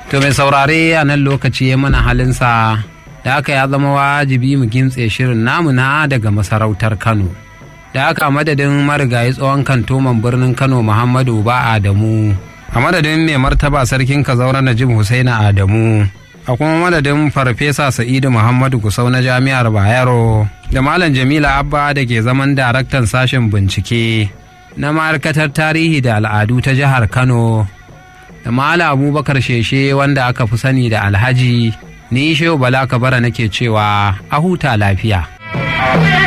To mai saurare a nan lokaci ya mana halinsa da haka ya zama wajibi mu gintse shirin namu na daga masarautar Kano. Da haka madadin marigayi tsohon kantoman birnin Kano Muhammadu ba Adamu. A madadin mai martaba sarkin Kazaura Najib Husaina Adamu. A kuma madadin Farfesa Sa'idu Muhammadu Kusau na Jami'ar Bayero. Da Malam Jamila Abba da ke zaman daraktan sashen bincike na ma'aikatar tarihi da al'adu ta jihar Kano. da Mala Abubakar Sheshe wanda aka fi sani da Alhaji ni Shehu Bala Kabara nake cewa a huta lafiya.